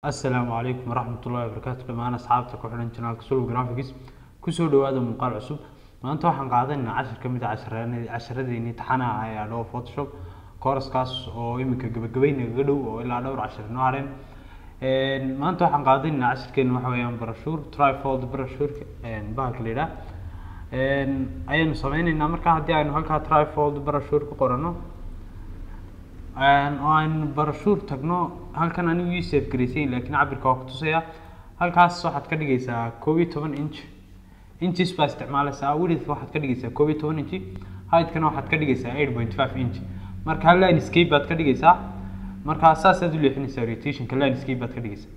asalaamu calaykum waraxmatullahi wabarakaatu dhammaan asxaabta ku xidhan janaalka sulw graphics kusoo dhawaada muuqaal cusub maanta waxaan qaadanaynaa cashir ka mid a cashareen- casharadeenii taxanaha ah ee adhow photoshop kooraskaas oo iminka gabagabaynaga dhow oo ilaa dhowr cashir inoo hareen maanta waxaan qaadanaynaa cashirkeena waxa weeyaan barashuur trifold barashuurka bahalka la yidhaah ayaanu sameyneynaa marka haddii aynu halkaa trifold barashuur ku qorano oo aynu barashuur tagno halkan anigu ii safe garaysayn laakiin cabirka waa ku tusaya halkaas waxaad ka dhigaysaa koob iyo toban inch inches baa isticmaalaysaa width waxaad ka dhigaysaa koob iyo toban inch heightkana waxaad ka dhigaysaa eight point five inch marka landscape baad ka dhigaysaa marka saasaad u leexinaysaa rotationka landscape baad ka dhigaysaa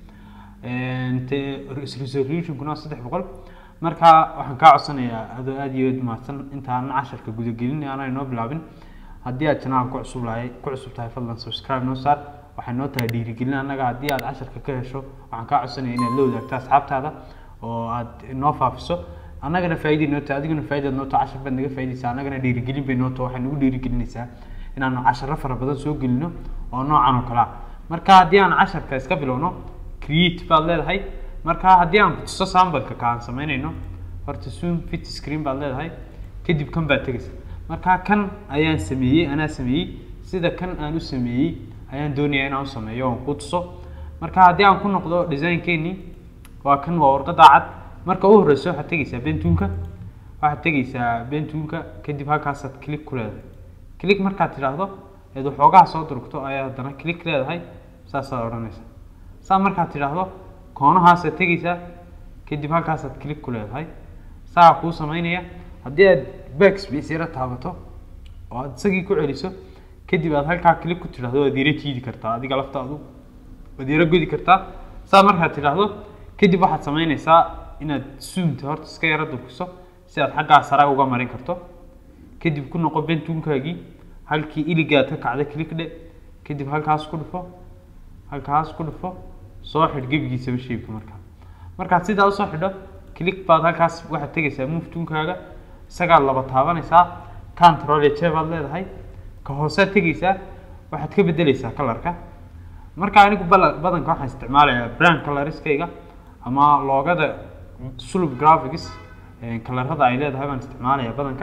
resolutionkuna waa saddex boqol marka waxaan kaa codsanayaa adoo aada iyo aad mahadsan intaanan casharka gudagelin aanay noo bilaabin haddii aad janaalka ku cusub lahay ku cusub tahay fadlan subscribe noo saar waxay noo tahay dhiirigelin annaga haddii aad casharka ka hesho waxaan kaa codsanaya inaad la wadaagto asxaabtaada oo aad noo faafiso annagana faa'iiday noo tahay adiguna faa'iidaad noo tahay cashar baad naga faa'iidaysaa annagana dhiirigelin bay noo tahay waxay nagu dhiirigelinaysaa inaanu casharo fara badan soo gelino oo noocan oo kale ah marka haddii aan casharka iska bilowno create baad leedahay marka haddii aan ku tuso sambalka ka aan samaynayno horta zoom fit screen baad leedahay kadib kan baad tegaysa marka kan ayaan sameeyey anaa sameeyey sida kan aan u sameeyey ayaan doonayaa inaan u sameeyo oon ku tuso marka haddii aan ku noqdo designkeenii waa kan waa warqada cad marka u horeyso waxaad tegaysaa bentuunka waxaad tegaysaa bentuunka kadib halkaasaad click ku leedahay click markaad tidhaahdo eed waxoogaa soo durugto ayaa haddana click leedahay saasaad odhanaysaa saa markaad tidhaahdo koonahaasaad tegaysaa kadib halkaasaad click ku leedahay saa kuu samaynaya haddii aad backspace yara taabato oo aad isagii ku celiso kadib aad halkaa click ku tidhaahdo waad yara jiidi kartaa adiga laftaadu waad yara godi kartaa saa markaad tidhaahdo kadib waxaad samaynaysaa inaad zoomta horta iska yara durkiso si aad xaggaa sare uga marin karto kadib ku noqo bentuunkaagii halkii iligaad ka kacda click dhe kadib halkaas ku dhufo halkaas ku dhufo soo xidh gebigiisaba shaybka markaa markaad sidaa usoo xidho click baad halkaas waxaad tegaysaa move tuunkaaga isagaad laba taabanaysaa control j baad leedahay ka hoosead tegaysaa waxaad ka bedeleysaa kalarka marka anigu bala- badanka waxaan isticmaalayaa brand coloriskayga ama loogada sulub graphics kalarada ay leedahay baan isticmaalayaa badanka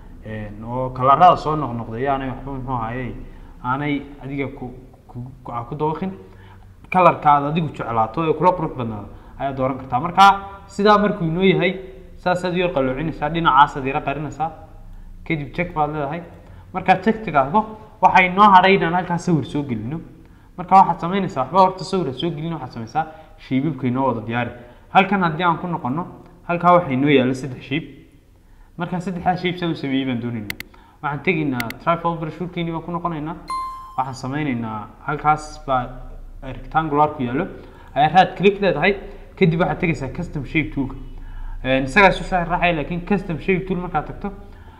oo kalarada soo noqnoqday aanay waxba muxuu ahayey aanay adiga ku ku ku dawaqin kalarka aad adigu jeclaato ee kula qurux badnaado ayaad dooran kartaa marka sidaa markuu inoo yahay saasaad yar qaloocinaysaa dhinacaasaad yara qarinaysaa kadib check baad leedahay markaad check tidhaahdo waxay noo hadhay inaan halkaa sawir soo gelino marka waxaad samaynaysaa waxba horta sawir ha soo gelin waxaad samaysaa shiibibka inoo wada diyaari halkan haddii aan ku noqono halkaa waxaa inoo yaalla saddex shiib markaa saddexdaa shiib saan u sameeyey baan doonaynaa waxaan tegaynaa trifol brashuurkeeni baan ku noqonaynaa waxaan sameynaynaa halkaas baa rectangular ku yaallo ayaa raad click leedahay kadib waxaad tegaysaa custom shape toolka isagaa isu sharaxaya laakiin custom shape tool markaad tagto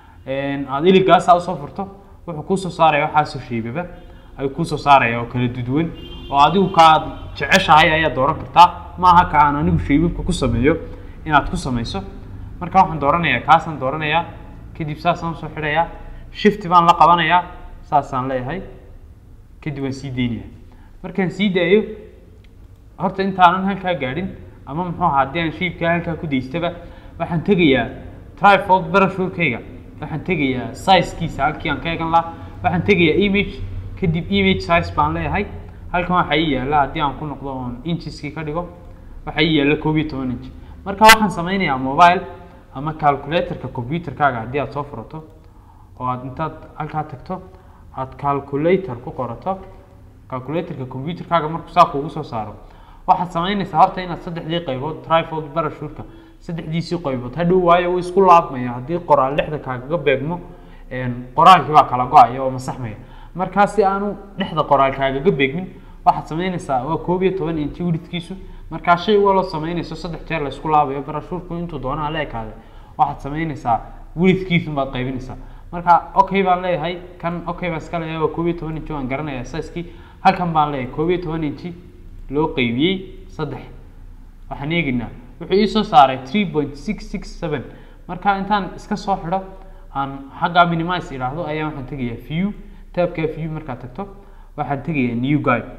aad iligaasaa usoo furto wuxuu kuusoo saaraya waxaasoo shaybaba ayuu kuusoo saaraya oo kala duduwan oo adigu kaaad jeceshahay ayaad dooran kartaa maaha ka aan anigu shaybabka ku sameeyo inaad ku samayso marka waxaan dooranayaa kaasaan dooranayaa kadib saasaan usoo xidhayaa shift baan la qabanayaa saasaan leeyahay kadib waan sii deynayaa markaan sii daayo horta intaanan halkaa gaadhin ama muxuu ahaa haddii aan shiibkaa halkaa ku daystaba waxaan tegayaa trifold barashuurkayga waxaan tegayaa sizekiisa halkii aan ka egan lahaa waxaan tegayaa image kadib image size baan leeyahay halkan waxaa ii yaalla haddii aan ku noqdo oon incheskii ka dhigo waxaa ii yaalla koob iyo toban inch marka waxaan sameynayaa mobile ama calculatorka computerkaaga haddii aad soo furato oo aad intaad halkaa tagto aad calculator ku qorato calculatorka computerkaaga markuu saa kuugu soo saaro waxaad samaynaysaa horta inaad saddexdii qaybood trifold barashuurka saddexdiisii qaybood hadhow waayo uu isku laabmaya haddii qoraal dhexda kaagaga beegmo qoraalkii baa kala go-aya oo masaxmaya markaa si aanu dhexda qoraal kaagaga beegmin waxaad samaynaysaa waa koob iyo toban inchi wididkiisu markaa shay waloo samaynayso saddex jeer la isku laabayo barashuurku intuu doonaa la ekaade waxaad samaynaysaa wididkiisun baad qaybinaysaa marka okay baan leeyahay kan okay baan iska leeyahay waa koob iyo toban inchi waan garanayaa sizekii halkan baan leeyahay koob iyo toban inchi loo qaybiyey saddex waxaan eegaynaa wuxuu ii soo saaray three point six six seven marka intaan iska soo xidho aan xaggaa minimize idhaahdo ayaa waxaan tegayaa view taabkaa view markaad tagto waxaan tegayaa new guide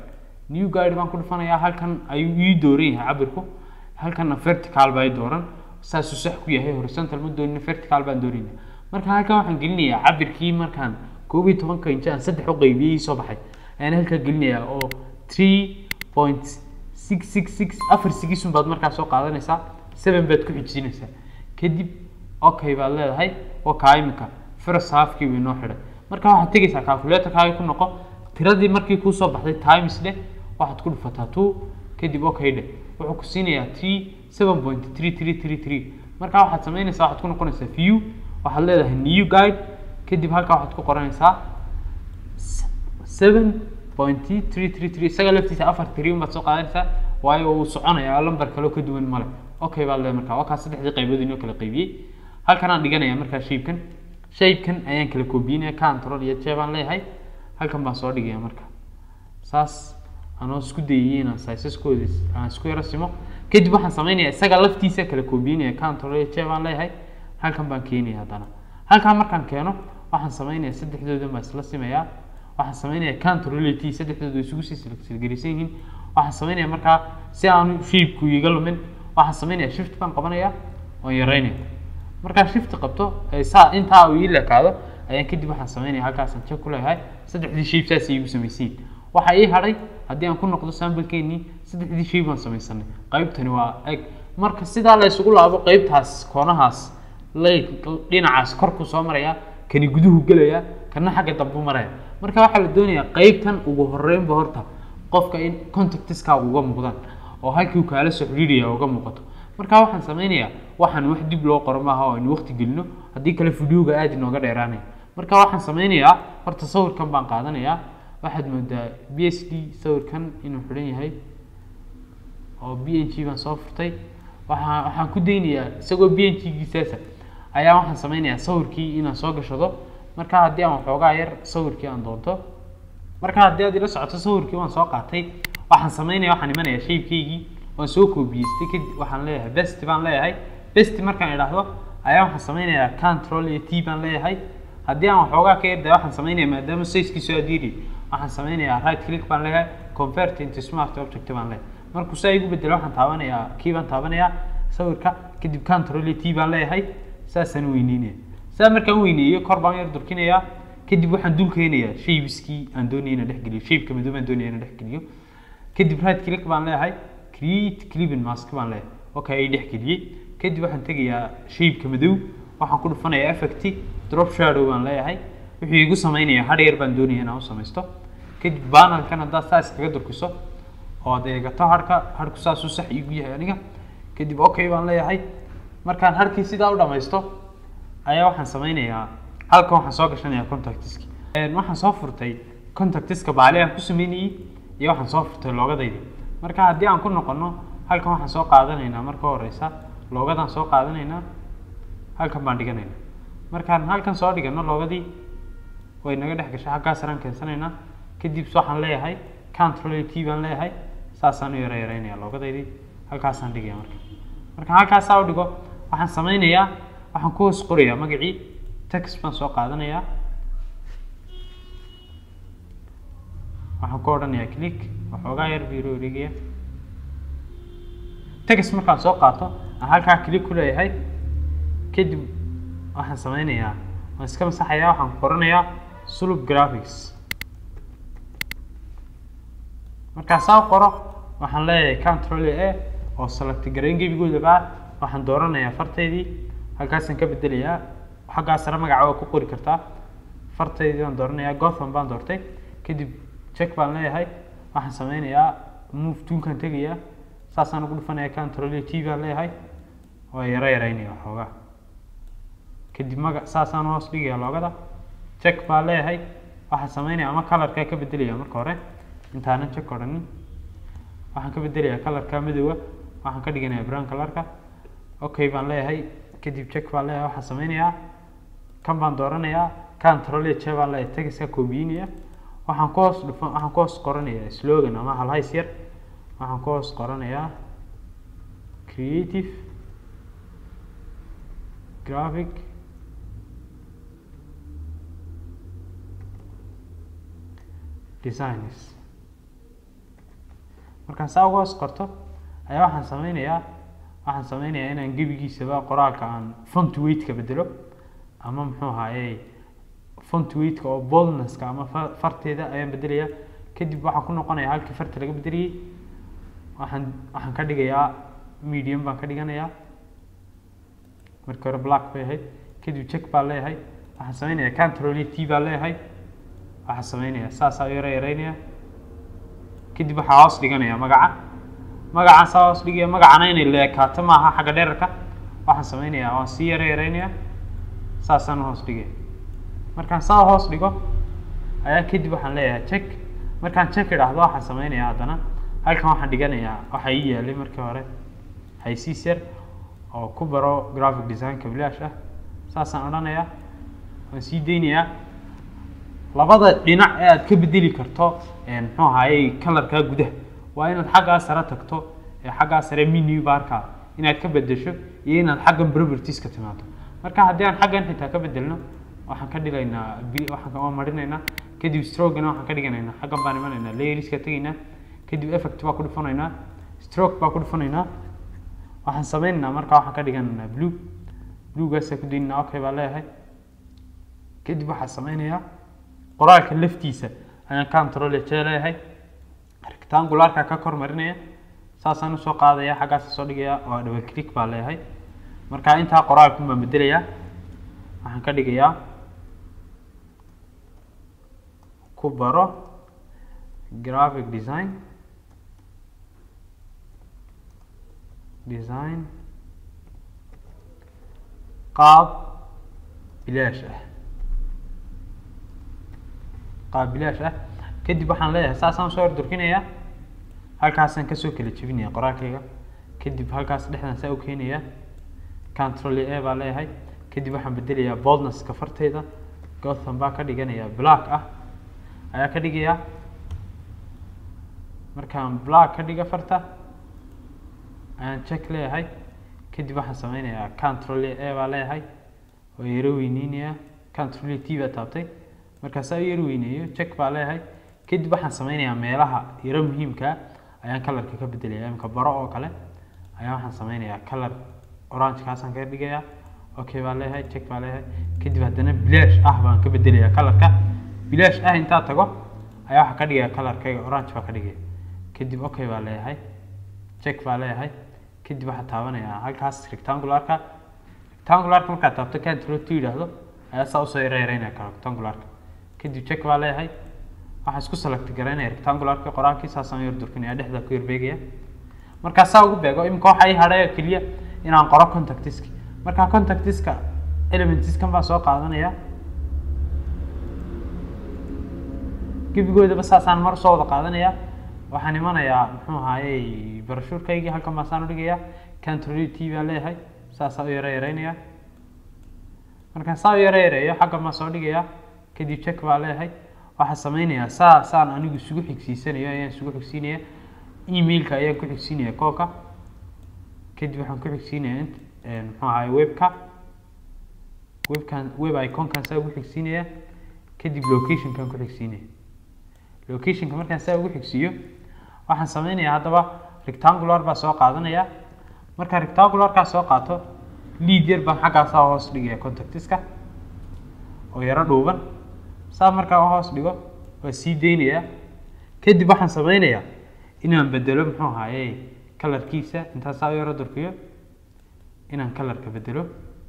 new guide baan ku dhufanayaa halkan ayuu ii dooran yahay cabirku halkanna vertical baa ii dooran saasuu sax ku yahay horizontal ma doonin vertical baan doonayna marka halkan waxaan gelinayaa cabirkii markaan koob iyo tobanka inch aan saddex u qaybiyey ii soo baxay ayaan halkaa gelinayaa oo three point six six six afar sigisun baad markaa soo qaadanaysaa seven baad ku xijinaysaa kadib okay baad leedahay waa kaa imika first halfkii way noo xidhay marka waxaad tegaysaa calculatorkaaga ku noqo tiradii markii kuu soo baxday times dheh waxaad ku dhufataa two kadib okay dheh wuxuu ku siinayaa three seven point three three three three marka waxaad samaynaysaa waxaad ku noqonaysaa view waxaad leedahay new guide kadib halkaa waxaad ku qoranaysaa seven point three three three isaga laftiisa afar three baad soo qaadanaysaa waayo uu soconayaa lambar kaloo ka duwan male okay baad leedahay markaa waa kaa saddexdii qaybood inoo kala qaybiyey halkan aan dhiganaya markaa shaybkan shaybkan ayaan kala koobiyinaya control iyo j baan leeyahay halkan baan soo dhigaya marka saas anoo isku dayay inaan sizeskoodi aan isku yaro simo kadib waxaan sameynaya isaga laftiisa kala koobiyinaya control iyo j baan leeyahay halkan baan keenaya haddana halkan markaan keeno waxaan sameynaya saddexdoodan baan isla simayaa waxaan sameynaya control iyo t saddexdooda isugu sii silgarisan yihiin waxaan sameynaya markaa si aanu shaybku iga lumin waxaan sameynaya shift baan qabanaya oon yareynaya markaa shift qabto saa intaa uu ii lekaado ayaan kadib waxaan sameynaya halkaasaan check ku leeyahay saddexdii shape saas iigu samaysiin waxaa ii hadhay haddii aan ku noqdo samplekeenii saddexdii shape baan samaysanay qaybtani waa eg marka sidaa la isugu laabo qaybtaas koonahaas lay dhinacaas korku soo maraya kani guduhu gelaya kana xagga dambu maraya marka waxaa la doonayaa qaybtan ugu horeynba horta qofka in contactiskaaga uga muuqdaan oo halkii uu kaala soo xidhiidhaya uga muuqato marka waxaan sameynayaa waxaan wax dib loo qoro maaha oo aynu waqti gelino haddii kale videoga aad inooga dheeraanaya marka waxaan sameynayaa horta sawirkan baan qaadanayaa waxaad moodaa b s d sawirkan inuu xidhan yahay oo b n g baan soo furtay waxaa waxaan ku daynayaa isagoo b n g giisaasa ayaa waxaan sameynayaa sawirkii inaan soo gashado marka haddii aan waxoogaa yar sawirkii aan doonto marka haddii aad ila socoto sawirkii waan soo qaatay waxaan sameynaya waxaan imanayaa shaybkaygii waan soo koobiyeystay kadib waxaan leeyahay best baan leeyahay best markaan idhaahdo ayaa waxaan sameynayaa control iyo t baan leeyahay haddii aan waxoogaa ka yarday waxaan sameynaya maadaama sizekiisu aad yiri waxaan sameynayaa right click baan leeyahay convert into smart object baan leeyahay markuu saa igu bedelo waxaan taabanayaa kii baan taabanayaa sawirka kadib control iyo t baan leeyahay saasaan weyneynaya saa markaan weyneeyo kor baan yar durkinayaa kadib waxaan dul keenayaa shaybiskii aan doonaya inaan dhex geliyo shaybka madow baan doonaya inaan dhex geliyo kadib right click baan leeyahay create clipping mask baan leeyahay okay ay dhex geliyey kadib waxaan tegayaa shaybka madow waxaan ku dhufanayaa effect drop shadow baan leeyahay wuxuu igu sameynayaa hadh yar baan doonaya inaan u samaysto kadib banalkan haddaad saa iskaga durkiso oo aad eegato harhka harhku saasuu sax igu yahay aniga kadib okay baan leeyahay markaan harkii sidaa u dhamaysto ayaa waxaan sameynayaa halkan waxaan soo gashanayaa contactiski waxaan soo furtay contactiska baali aan ku sameynayey iyo waxaan soo furtay loogadaydi marka haddii aan ku noqono halkan waxaan soo qaadanaynaa marka horeysa loogadaan soo qaadanaynaa halkan baan dhiganaynaa markaan halkan soo dhigano loogadii way naga dhex gashay halkaas saraan keensanaynaa kadib waxaan leeyahay control t baan leeyahay saasaan u yara yareynaya loogadaydii halkaasaan dhigaya marka marka halkaasaa u dhigo waxaan sameynayaa waxaan ku hoos qorayaa magacii text baan soo qaadanayaa waxaan ku odhanayaa click waxoogaa yar biro dhigaya text markaan soo qaato aan halkaa click ku leeyahay kadib waxaan sameynayaa waan iska masaxayaa waxaan qoranayaa sulub graphics markaa saa qoro waxaan leeyahay control a oo select garayn gebigoodaba waxaan dooranayaa fartaydii halkaasaan ka bedelayaa xaggaa sare magaca waa ku qori kartaa fartaydii baan dooranayaa gotham baan doortay kadib check baan leeyahay waxaan sameynayaa move tuunkaan tegayaa saasaan ugu dhufanaya control t baan leeyahay waa yaro yareynaya waxoogaa kadib maga saasaan hoos dhigaya loogada check baan leeyahay waxaan sameynaya ama colorkaa ka bedelaya marka hore intaanan check odhanin waxaan ka bedelayaa colorka madowga waxaan ka dhiganayaa brown colorka okay baan leeyahay kadib check baan leeyahay waxaan sameynayaa kan baan dooranayaa control j baan leeyahay tegiska koobiyinaya waxaan ku hoos dhufan waxaan ku hoos qoranayaa slogan ama halhays yar waxaan ku hoos qoranayaa creative graphic designs markaan saa uga hoos qorto ayaa waxaan sameynayaa waxaan sameynayaa inaan gebigiisaba qoraalka aan font weightka bedelo ama muxuu ahaaye font weightka oo boldnesska ama fa- farteeda ayaan bedelayaa kadib waxaan ku noqonayaa halkii farta laga bedeliyey waxaan waxaan ka dhigayaa medium baan ka dhiganayaa markii hore black bay ahayd kadib check baan leeyahay waxaan sameynayaa control t baan leeyahay waxaan sameynayaa saasaa u yara yareynaya kadib waxaa hoos dhiganaya magaca magacaan saa hoos dhigaya magacana inay leekaato maaha xagga dherarka waxaan sameynayaa waan sii yara yareynaya saasaan hoos dhigaya markaan saa hoos dhigo ayaa kadib waxaan leeyahay check markaan check idhaahdo waxaan sameynayaa haddana halkan waxaan dhiganayaa waxa ii yaalay markii hore haysiis yar oo ku baro graphic designka bilaash ah saasaan odhanayaa waan sii deynayaa labada dhinac ee aad ka bedeli karto een, muxuu ahaayey kalarkaa gudaha waa inaad xaggaa sare tagto ee xaggaa sare menu barka inaad ka bedesho iyo inaad xaggan properties ka timaado marka haddii aan xaggan xitaa ka bedelno waxaan ka dhigaynaa bi- waxaan ka- waan marinaynaa kadib strogana waxaan ka dhiganaynaa xaggan baan imanaynaa layerska tegaynaa kadib effect baa ku dhufanaynaa stroke baa ku dhufanaynaa waxaan sameynaynaa marka waxaan ka dhiganaynaa blue bluegaasa ku daynaa okay baa leeyahay kadib waxaan sameynayaa qoraalka laftiisa ayaan control J leeyahay rectangularka ka kor marinaya saasaan usoo qaadaya xaggaas soo dhigaya waa double click baa leeyahay marka intaa qoraalku baan bedelayaa waxaan ka dhigayaa ku baro graphic design design qaab bilaash ah qaab bilaash ah kadib waxaan leeyahay saasaan soo ordurkinayaa halkaasaan kasoo kala jebinaya qoraalkayga kadib halkaas dhexdaan saa u keenayaa control a baa leeyahay kadib waxaan bedelayaa boldnesska farteyda gotham baa ka dhiganayaa black ah ayaa ka dhigayaa markaan black ka dhiga farta ayaan check leeyahay kadib waxaan sameynayaa control a baa leeyahay oo yaro weyneynayaa control t baa taabtay markaasaa u yar weyneeyo check baa leeyahay kadib waxaan sameynayaa meelaha yaro muhiimkaa ayaan kalarka ka bedelaya imka baro oo kale ayaa waxaan sameynayaa kalar orange kaasaan ka dhigayaa okay baa leeyahay check baa leeyahay kadib haddana bilaash ah baan ka bedelayaa kalarka bilaash ah intaa tago ayaa waxaan ka dhigayaa kalarkayga orange baa ka dhigaya kadib okay baa leeyahay check baa leeyahay kadib waxaa taabanayaa halkaas rectangularka rectangularka markaad taabto control t yidhaahdo ayaa saa usoo yara yareynaya kala rectangularka kadib check baa leeyahay waxaan isku select garaynaya rectangularka qoraalkii saasaan yar durkinaya dhexda ku yar beegaya markaa saa ugu beego imika waxa ii hadhay oo keliya inaan qoro contactiski markaa contactiska elementskan baan soo qaadanaya gebigoodaba saasaan mar soo wada qaadanaya waxaan imanayaa muxuu ahaayey barashuurkaygii halkan baan saan udhigayaa control t baan leeyahay saasaa u yara yareynaya markaan saa u yara yareeyo xaggan baan soo dhigayaa kadib check baa leeyahay waxaan sameynayaa saa saan anigu isugu xigsiisanayo ayaan isugu xigsiinaya emailka ayaan ku xigsiinaya koolka kadib waxaan ku xigsiinaya int muxuu ahaay webka webkan web iconkan saa ugu xigsiinaya kadib locationkan ku xigsiinaya locationka markaan saa ugu xigsiiyo waxaan sameynayaa haddaba rectangular baa soo qaadanaya markaan rectangularkaa soo qaato lead yar baan xaggaasaa hoos dhigaya contactiska oo yaro dhuuban saa markaa hoos dhigo waa sii deynayaa kadib waxaan sameynayaa inaan bedelo muxuu ahaaye kalarkiisa intaan saa u yaro durkiyo inaan kalarka bedelo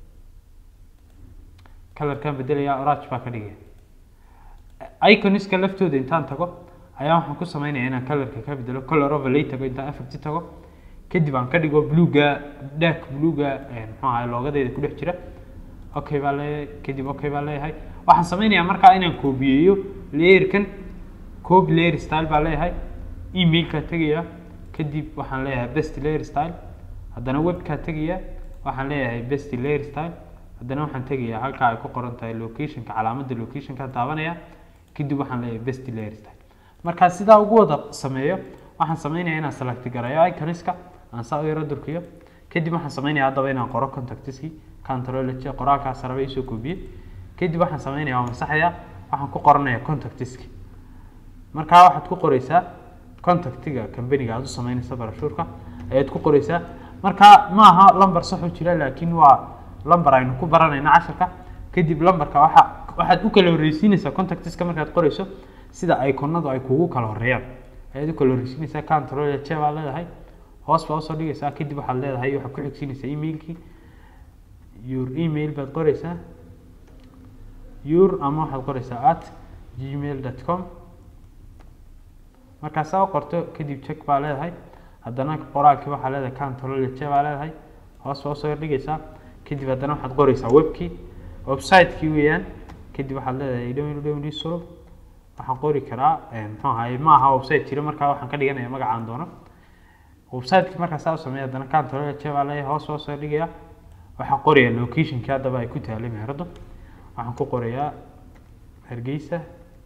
kalarkaan bedelayaa orange baa ka dhigaya iconiska laftooda intaan tago ayaa waxaan ku sameynaya inaan kalarka ka bedelo color overlay tago intaan effect tago kadib aan ka dhigo bluega dark bluega muxuu ahaye loogadeeda ku dhex jira okay baa leeyahay kadib okay baa leeyahay waxaan sameynayaa markaa inaan koobiyeeyo layerkan copy layer style baa leeyahay emailkaa tegaya kadib waxaan leeyahay best layer style haddana webkaa tegaya waxaan leeyahay best layer style haddana waxaan tegayaa halkaa ay ku qoran tahay locationka calaamadda locationka taabanaya kadib waxaan leeyahay best layer style markaa sidaa ugu wada sameeyo waxaan sameynayaa inaan select garayo iconiska aan saa u yaro durkiyo kadib waxaan sameynayaa haddaba inaan qoro contactiski control J qoraalkaa saraba isoo koobiye kadib waxaan sameynayaa waa masaxaya waxaan ku qoranayaa contactiski markaa waxaad ku qoreysaa contactiga companiga aad u sameynaysa barashuurka ayaad ku qoreysaa marka ma aha lamber sax u jira laakiin waa lamber aynu ku baranayna casharka kadib lamberka waxa waxaad u kala horreysiinaysaa contactiska markaad qoreyso sida iconadu ay kugu kala horeeyaan ayaad u kala horreysiinaysaa control j baa leedahay hoos baa usoo dhigaysaa kadib waxaad leedahay waxaad ku xigsiinaysaa emailkii your email baad qoreysaa your ama waxaad qoreysaa at gmail dot com markaa saa u qorto kadib check baa leedahay haddana qoraalkii waxaa leedahay control j baa leedahay hoos baa usoo yardhigaysaa kadib haddana waxaad qoreysaa webkii website-kii weeyaan kadib waxaad leedahay www solo waxaan qori karaa muxuu ahaye ma aha website jiro markaa waxaan ka dhiganaya magacaan doono website-kii markaa saa u sameeya haddana control j baa leeyahay hoos baa usoo yardhigaya waxaan qorayaa locationkii haddaba ay ku taalay meheradu waxaan ku qorayaa hargeysa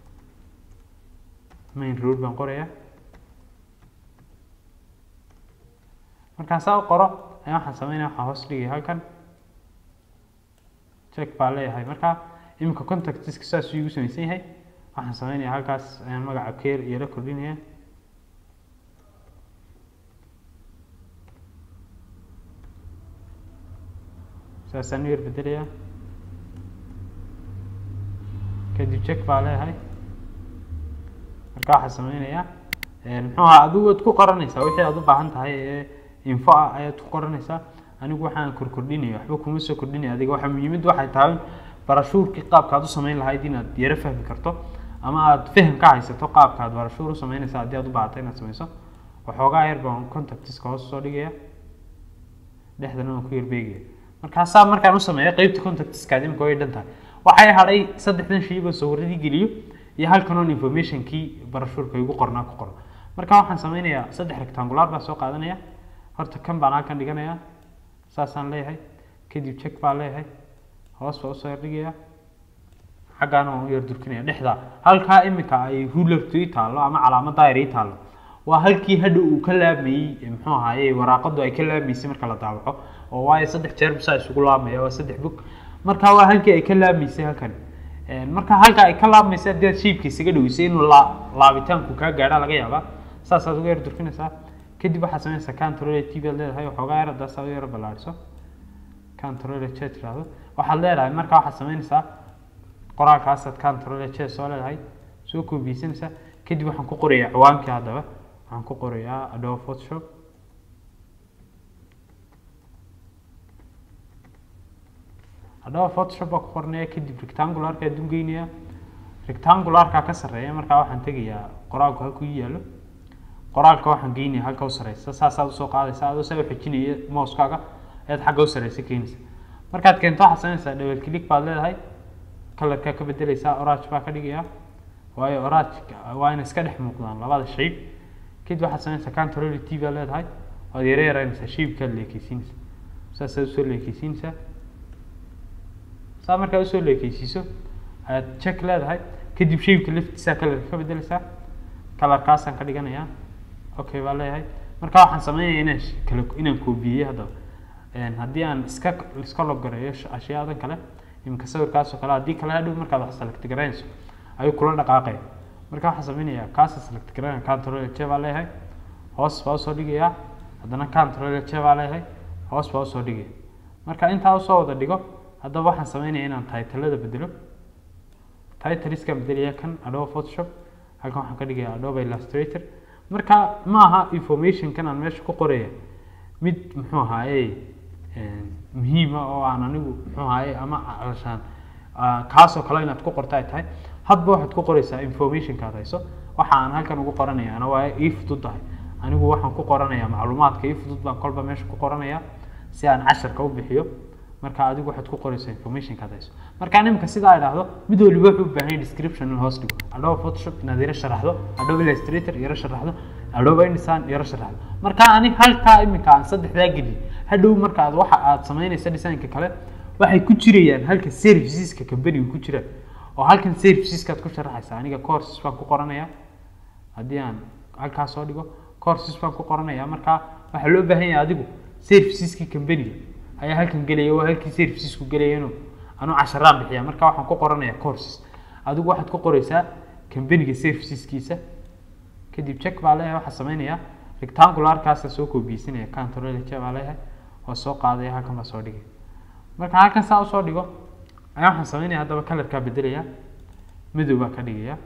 main road baan qorayaa markaan saa u qoro ayaa waxaan sameynaya waxaan hoos dhigaya halkan check baa leeyahay marka iminka contactiska saasuu igu samaysan yahay waxaan sameynaya halkaas ayaan magaca keer iyo la kordhinaya saasaan u yar bedelayaa kadib check baa leeyahay marka waxaa sameynayaa muxuu ahaa adigu waad ku qoranaysaa wixii aad u baahan tahay ee info ah ayaad ku qoranaysaa anigu waxaan korkordhinaya waxba kuma soo kordhinaya adiga waxa muhiimad waxay tahay barashuurkii qaabka aad u sameyn lahayd inaad yaro fahmi karto ama aad faham ka haysato qaabka aad barashuur u sameynaysa haddii aad u baahato inaad sameyso waxoogaa yar baan contactiska hoos soo dhigaya dhexdana waan ku yarbeegaya markaasaa markaan u sameeya qeybta contactiska imika way dhan tahay waxay hadhay saddexdan shayba sawiradii geliyo iyo halkan on informationkii barashuurka igu qornaa ku qoran marka waxaan sameynayaa saddex rectangular baa soo qaadanaya horta kan baan halkan dhiganayaa saasaan leeyahay kadib check baa leeyahay hoos baa usoo yardhigaya xaggaana waan u yar durkinaya dhexda halkaa imika ay rulertu ii taallo ama calaamad daayir ii taallo waa halkii hadha uu ka laamayey muxuu ahaaye waraaqadu ay ka laamaysay marka la daawaco oo waayo saddex jeer bisaa isugu laamaya waa saddex bog marka waa halkii ay ka laamaysay halkan marka halka ay ka laabmaysa haddii aad shiibka isaga dhaweysay inuu laa laabitaanku kaa gaadha laga yaabaa saasaad uga yar durkinaysaa kadib waxaad sameynaysaa control t baad leedahay waxoogaa yar haddaa saa u yaro ballaadhiso control j tiraahdo waxaad leedahay marka waxaad sameynaysaa qoraalkaasaad control j soo leedahay soo koobiyeysanaysaa kadib waxaan ku qorayaa ciwaankii haddaba waxaan ku qorayaa adobe photoshop haddaba photoshop baa ku qornaya kadib rectangularka adun geynaya rectangularka ka sarreeya markaa waxaan tegayaa qoraalku halku ii yaallo qoraalka waxaan geynaya halka u sareysa saasaad usoo qaadaysa adoo saa u xejinaya mouskaaga ayaad xagga u sareysa keenaysa markaad keento waxaad sameynaysaa double click baad leedahay colorkaa ka bedeleysaa orange baa ka dhigaya waayo orange waa inay iska dhex muuqdaan labada shape kadib waxaad sameynaysaa control t baad leedahay waad yara yaraynaysaa shapekaad leekeysiinaysa saasaad usoo leekeysiinaysaa saa markaa usoo leekeysiiso ayaad check leedahay kadib shapeka laftiisa kalarka ka bedeleysaa kalarkaasaan ka dhiganayaa okay baa leeyahay marka waxaan sameynaya inaan kala inaan koobiyey haddaba haddii aan iska iska logareeyo ashyaadan kale imika sawirkaas oo kale haddii kale hadhow markaad wax select garaynayso ayuu kula dhaqaaqaya marka waxaan sameynayaa kaasa select garaynaya control j baa leeyahay hoos baa usoo dhigayaa haddana control j baa leeyahay hoos baa usoo dhigaya marka intaa usoo wada dhigo haddaba waxaan sameynaya inaan titlada bedelo titliskaan bedelaya kan adobe photoshop halkan waxaan ka dhigaya adobe illustrator marka ma aha informationkan aan meesha ku qoraya mid muxuu ahaaye muhiima oo aan anigu muxuu ahaaye ama calashaan kaasoo kale inaad ku qorta ay tahay hadba waxaad ku qoraysaa informationka aad hayso waxa aan halkan ugu qoranaya ana waa ii fudud tahay anigu waxaan ku qoranayaa macluumaadka ii fudud baan kolba meesha ku qoranaya si aan casharka u bixiyo marka adigu waxaad ku qoraysaa informationka aad hayso marka nimka sidaa idhaahdo mid waliba wuxuu u baahan yahay description in hoos dhigo adobe photoshop inaad yaro sharaxdo adobe illustrator yaro sharaxdo adobe InDesign yaro sharaxdo marka ani halkaa iminka aan saddexdaa geliy hadhow marka aad waxa aad samaynaysa designka kale waxay ku jirayaan halka serviceska company ku jiraan oo halkan serviceskaad ku sharaxaysa aniga courses baan ku qoranayaa haddii aan halkaas soo dhigo courses baan ku qoranayaa marka waxaa loo baahan yahay adigu serviceski company ayaa halkan gelaya waa halkii servicesku gelayano anuu casharaan bixiya marka waxaan ku qoranayaa courses adigu waxaad ku qoraysaa companyga serviceskiisa kadib check baa leeyahay waxaa sameynaya rectangularkaasa soo koobiyeysanaya control j baa leeyahay oo soo qaadaya halkan baa soo dhigay marka halkan saa usoo dhigo ayaa waxaan sameynaya haddaba colorkaa bedelaya madow baa ka dhigaya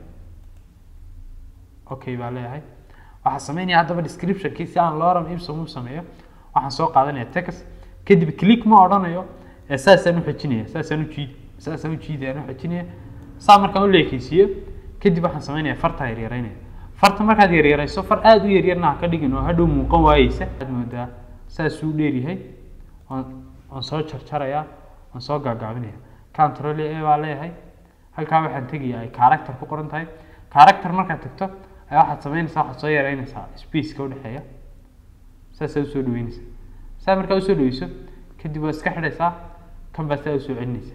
okay baa leeyahay waxaa sameynaya haddaba descriptionkii si aan lorem ipsum u sameeyo waxaan soo qaadanaya text kadib click ma odhanayo ee saasaan u xejinaya saasaan u jiid saasaan u jiidayaan u xejinaya saa markaan u leekeysiiyo kadib waxaan sameynaya fartaa yaryareynaya farta markaad yaryarayso far aada u yaryarna ha ka dhigin oo hadhow muuqan waayeysa waxaad moodaa saasuu dheeryahay waan waan soo jarjarayaa waan soo gaagaabinaya control a baa leeyahay halkaa waxaan tegayaa ay character ku qoran tahay character markaad tagto ayaa waxaad sameynaysaa waxaad soo yareynaysaa spaceka udhexeeya saasaa usoo dhaweynaysa saa markaa usoo dhaweyso kadib waa iska xidhaysaa kan baa saa usoo celinaysa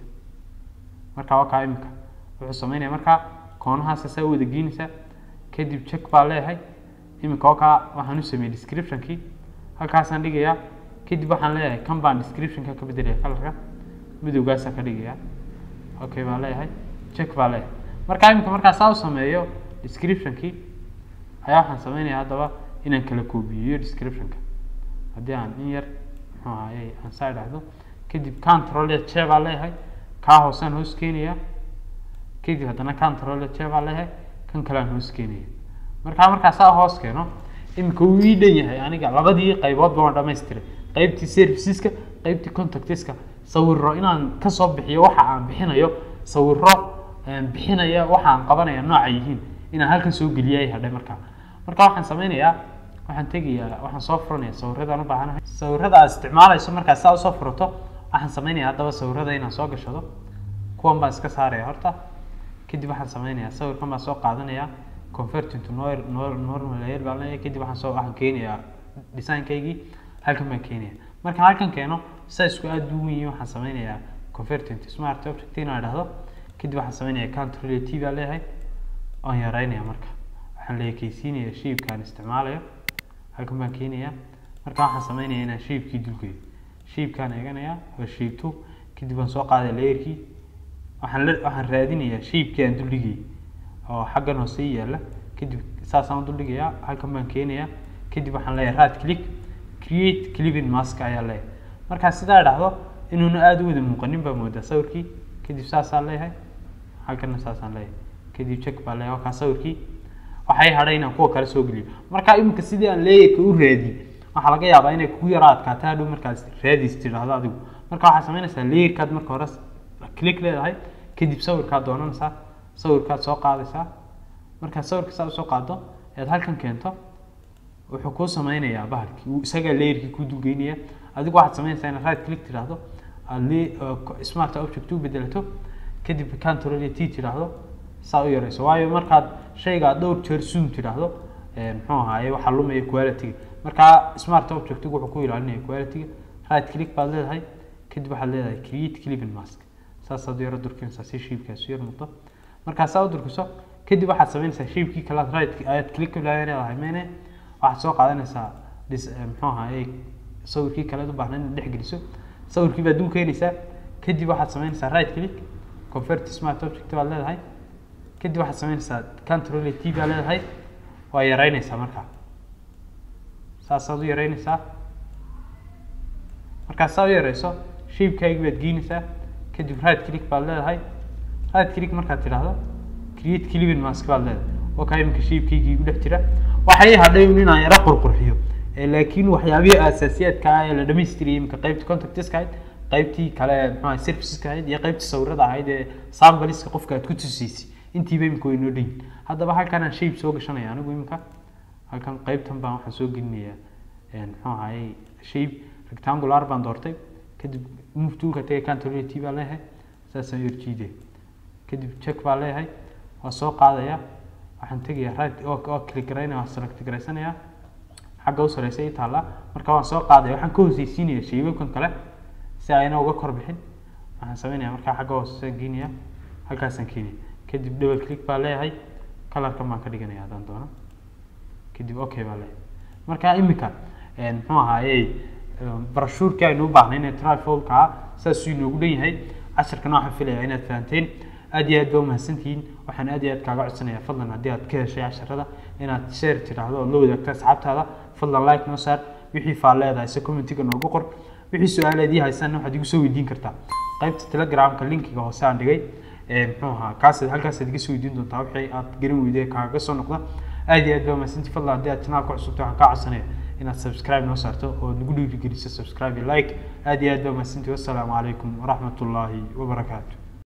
marka waa kaa imika wuxuu sameynaya markaa koonahaasa saa u wada geynaysaa kadib check baa leeyahay iminka oo kaa waxaan u sameeyey descriptionkii halkaasaan dhigayaa kadib waxaan leeyahay kan baan descriptionka ka bedelaya kalarka midowgaasaan ka dhigayaa okay baa leeyahay check baa leeyahay markaa iminka markaa saa u sameeyo descriptionkii ayaa waxaan sameynaya haddaba inaan kala koobiyeyo descriptionka haddii aan in yar muxuu ahaye aan saa idhaahdo kadib control j baa leeyahay kaa hoosaan hoos keenaya kadib haddana control j baa leeyahay kan kale aan hoos keenaya markaa markaa saa hoos keeno iminka wuu ii dhan yahay aniga labadii qayboodba waan dhamaystiray qaybtii serviceska qaybtii contactiska sawiro inaan kasoo bixiyo waxa aan bixinayo sawiro bixinaya waxa aan qabanaya nooca yihiin inaan halkan soo geliyay hadhay markaa markaa waxaan sameynayaa waxaan tegayaa waxaan soo furanaya sawirradaan u baahanahay sawirrada aad isticmaalayso markaa saa usoo furato waxaan sameynaya haddaba sawirrada inaan soo gashado kuwan baan iska saaraya horta kadib waxaan sameynayaa sawirkan baan soo qaadanaya convert into normal layer baan leeyahay kadib waxaan soo waxaan keenayaa designkaygii halkan baan keenaya marka halkan keeno sizeku aad u weyn waxaan sameynayaa convert into smart object inaan idhahdo kadib waxaan sameynaya control t baan leeyahay waan yareynaya marka waxaan leekeysiinaya shapekaan isticmaalayo halkan baan keenaya marka waxaan sameynaya inaan shapekii dulgeeyo shapekaan eeganaya waa shape two kadib waan soo qaadaya layerkii waxaan la waxaan raadinayaa shapekii aan duldhigayay oo xaggan hoose ii yaalla kadib saasaan u duldhigayaa halkan baan keenayaa kadib waxaan leeyahay right click create clipping mask ayaa leeyahay markaa sidaa idhaahdo inuuna aada u wada muuqanin baa moodaa sawirkii kadib saasaan leeyahay halkanna saasaan leeyahay kadib check baa leeyahay wakaa sawirkii waxay hadhay inaan kuwa kale soo geliyo marka iminka sidii aan leeyarka u raadiyey waxaa laga yaabaa inay kugu yara adkaato hadhow markaas raadis tidhaahdo adigu marka waxaad samaynaysaa leeyarkaad marka hore click leedahay kadib sawirkaad doonanaysaa sawirkaad soo qaadaysaa markaad sawirka saa usoo qaado ead halkan keento wuxuu kuu sameynayaa bahalkii uu isagaa leeyarkii kuu dulgeynaya adigu waxaad samaynaysaa inaad right click tidhaahdo aad le smart object u bedelato kadib control t tidhaahdo saa u yareyso waayo markaad shaygaa dhowr jeer zoom tidhaahdo muxuu ahaaye waxaa lumaya quality markaa smart objectigu wuxuu ku ilaalinaya quality right click baad leedahay kadib waxaad leedahay create clipping mask saasaad yaro durkinaysaa si shiibkaas yar noqdo markaa saa u durkiso kadib waxaad samaynaysaa shiibkii kale aad right ayaad click leedahay mene waxaad soo qaadanaysaa dis muxuu ahaaye sawirkii kale u baahnayd inaad dhex geliso sawirkii baad dul keenaysaa kadib waxaad samaynaysaa right click convert smart object baad leedahay kadib waxaad samaynaysaa control t baa leedahay waa yareynaysaa markaa saasaad u yareynaysaa markaad saa u yareyso shiibkaagi baad geynaysaa kadib right click baad leedahay right click markaad tidhaahdo create clipping mask baad leedahay oo kaa iminka shiibkaygii u dhex jira waxay hadhay un inaan yaro qurqurxiyo laakiin waxyaabihii asaasiyaadka ah ee la dhamaystiriyay iminka qaybtii contactiska ahayd qaybtii kale muxuu serviceska ahayd iyo qaybtii sawirada ahayd ee sambaliska qofka aad ku tusiysay intiiba imika way noo dhan yihin haddaba halkan aan shape soo gashanaya anigu imika halkan qaybtan baan waxaan soo gelinayaa muxuu ahaye shape rectangular baan doortay kadib move toolka tagay control t baa leeyahay saasaan yar jiidaya kadib check baa leeyahay waa soo qaadaya waxaan tegayaa right oo oo click garaynaya waan select garaysanayaa xagga u sareysa ii taallaa marka waan soo qaadaya waxaan ka hooseysiinaya shaybabkan kale si ayna uga kor bixin waxaan sameynaya markaa xagga hoose geenaya halkaasaan keenaya kadib double click baa leeyahay colorkan baan ka dhiganaya haddaan doono kadib okay baa leeyahay marka imika muxuu ahaaye brashuurkii aynu u baahnay inay trifolka saasuu inoogu dhan yahay casharkana waxaan filayaa inaad fahanteen aad iyo aad baa umahadsantihiin waxaan aad iyo aad kaaga codsanayaa fadlan haddii aad ka heshay casharada inaad share tiraahdo oo la wadaagto asxaabtaada fadlan like noo saar wixii faal leedahay se commentiga noogu qor wixii su-aaleed ii haysanna waxaad igu soo weydiin kartaa qaybta telegramka linkiga hoose aan dhigay muxuu ahaa kaas halkaasaad iga soo weydiin doontaa wixii aad garan weyday kaaga soo noqda aad iyo aad baa mahadsantii fadlan haddii aad channelka cusubta waxaan kaa codsanaya inaad subscribe noo saarto oo nagu dhiirigeliso subscribe iyo like aad iyo aad baa mahadsantii wassalaamu calaykum waraxmatullaahi wabarakaatu